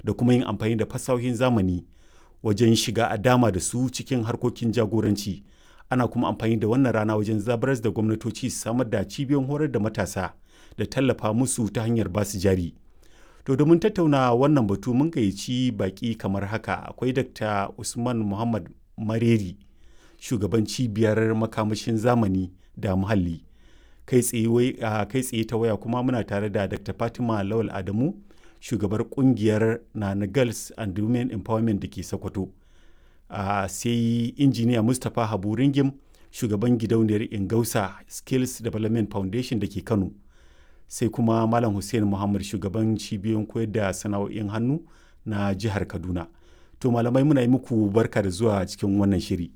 da kuma yin amfani da fasahohin zamani wajen shiga a dama da su cikin harkokin jagoranci ana kuma amfani da wannan rana wajen zabaras da gwamnatoci su samar da cibiyoyin horar da matasa da tallafa musu ta hanyar basu jari to domin tattauna wannan batu mun gayyaci baki kamar haka akwai dr usman muhammad mareri shugaban cibiyar makamashin zamani da muhalli kai tsaye ta waya kuma muna tare da dr fatima lawal adamu shugabar kungiyar nana girls and women empowerment da ke sokoto sai injiniya mustapha habu ringim shugaban gidauniyar ingausa skills development foundation da ke kano sai kuma malam hussein muhammad shugaban cibiyoyin koyar da sana'o'in hannu na jihar kaduna to malamai muna yi muku barka da zuwa cikin wannan shiri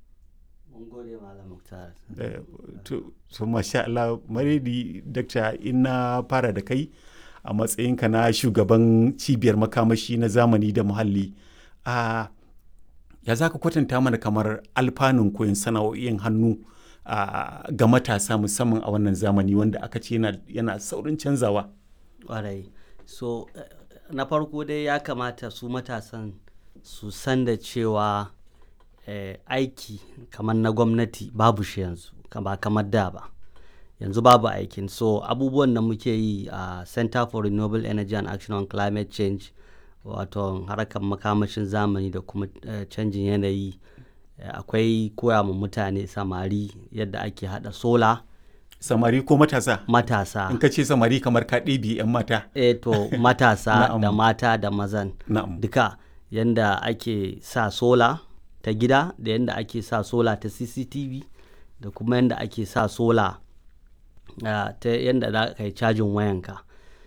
to masha Allah maredi dakta ina fara da kai a matsayinka na shugaban cibiyar makamashi na zamani da muhalli a ya za ka kwatanta mana kamar alfanun koyon sana'o'in hannu ga matasa musamman a wannan zamani wanda aka ce yana saurin canzawa ƙwarai so na farko dai ya kamata su matasan su san da cewa eh, aiki kamar na gwamnati babu shi yanzu ba kamar da ba yanzu babu aikin so abubuwan da muke yi a uh, center for renewable energy and action on climate change wato harkar makamashin zamani da kuma uh, canjin yanayi uh, akwai koya ma mutane samari yadda ake hada sola samari ko matasa matasa in ka ce samari kamar ka ɗebi 'yan mata e to matasa da mata da mazan duka yadda ake sa sola ta gida da yadda ake sa sola ta cctv da kuma yadda ake sa sola uh, ta yadda za ka yi cajin wayanka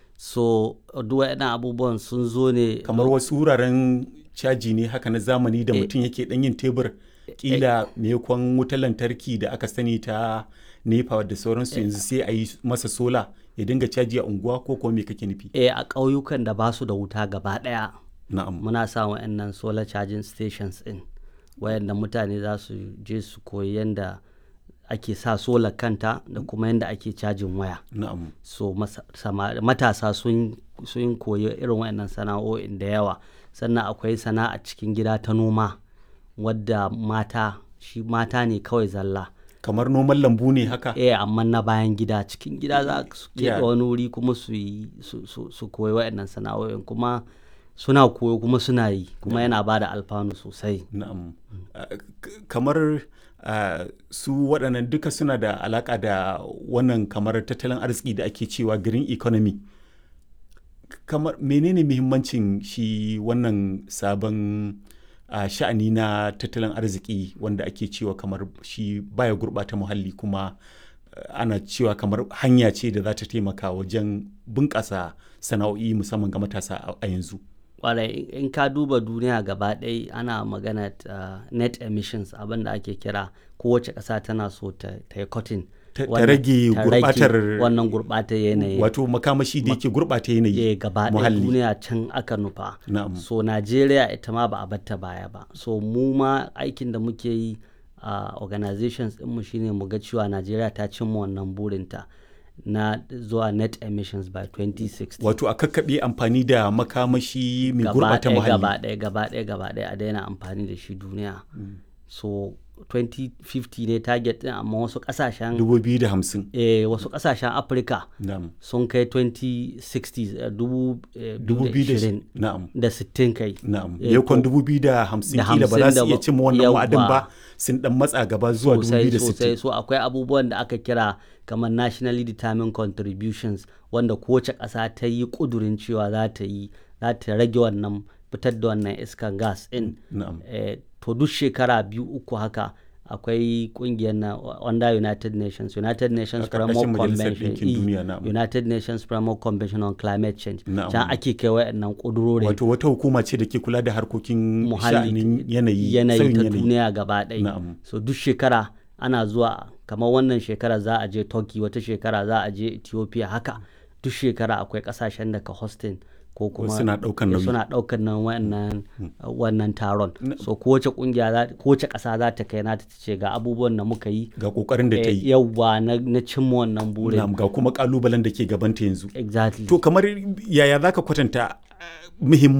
so duk waɗannan abubuwan sun zo ne kamar wasu wuraren caji ne haka na zamani da mutum yake ɗan yin tebur kila maimakon wutar lantarki da aka sani ta nepa da sauransu yanzu sai a yi masa sola ya dinga caji a unguwa ko kuma me kake nufi eh a ƙauyukan da ba su da wuta gaba ɗaya na'am muna sa wa'annan solar charging stations in wayanda mutane za su je su koyi yadda ake sa sola kanta da kuma yadda ake cajin waya na'am so matasa sun sun koyi irin wayannan sana'o'in da yawa sannan akwai sana'a cikin gida ta noma wadda mata shi mata ne kawai zalla kamar noman lambu ne haka eh amma na bayan gida cikin gida za su keɓe wani wuri kuma su yi su koyi wayannan sana'o'in kuma suna koyo kuma suna yi kuma yana ba da alfanu sosai na'am kamar Uh, su waɗannan duka suna da alaƙa da wannan kamar tattalin arziki da ake cewa green economy kamar menene muhimmancin shi wannan sabon uh, sha'ani na tattalin arziki wanda ake cewa kamar shi baya gurɓata muhalli kuma uh, ana cewa kamar hanya ce da za ta taimaka wajen bunƙasa sana'o'i musamman ga matasa a yanzu kwarai in ka duba duniya gaba ɗaya ana magana uh, net emissions abin da ake kira kowace ƙasa tana so ta yi cotton ta rage gurbatar wannan gurbatar yanayi wato makamashi da yake gurbata yanayi gaba ɗaya duniya can aka nufa so Najeriya ita ma ba a batta baya ba so mu ma aikin da muke yi a uh, organizations ɗinmu shine mu ga cewa Najeriya ta cimma wannan burinta na zuwa net emissions by 2060 wato a kakkaɓe amfani da makamashi mai gurɓata muhalli gaba ɗaya gaba ɗaya gaba ɗaya a daina amfani da shi duniya mm. so 2050 ne target ɗin amma wasu ƙasashen 2050 eh wasu ƙasashen afirka sun kai 2060 dubu na'am da 60 kai na'am yakon 2050 kila ba za su iya cimma wannan wa'adin ba sun dan matsa gaba zuwa 2060 sosai so akwai abubuwan da aka kira kamar nationally determined contributions wanda kowace ƙasa ta yi ƙudurin cewa za ta yi za ta rage wannan fitar da wannan iskan gas in eh, to duk shekara biyu uku haka akwai kungiyar na under United Nations United Nations Framework Convention United Nations Framework Convention on Climate Change can ake kai wayannan kudurori wato wata hukuma ce da ke kula da harkokin muhalli yanayi yanayi ta duniya gaba ɗaya so duk shekara ana zuwa kamar wannan shekara za a je Turkey wata shekara za a je Ethiopia haka duk shekara akwai kasashen da ka hosting ko kuma suna daukan nauyi suna daukan nan wannan wannan taron so kowace kungiya kowace kasa za ta kai nata ta ce ga abubuwan da muka yi ga kokarin da ta yi yawwa na, na cimma wannan burin ga kuma kalubalen da ke gabanta yanzu exactly to kamar yaya zaka kwatanta muhimmanci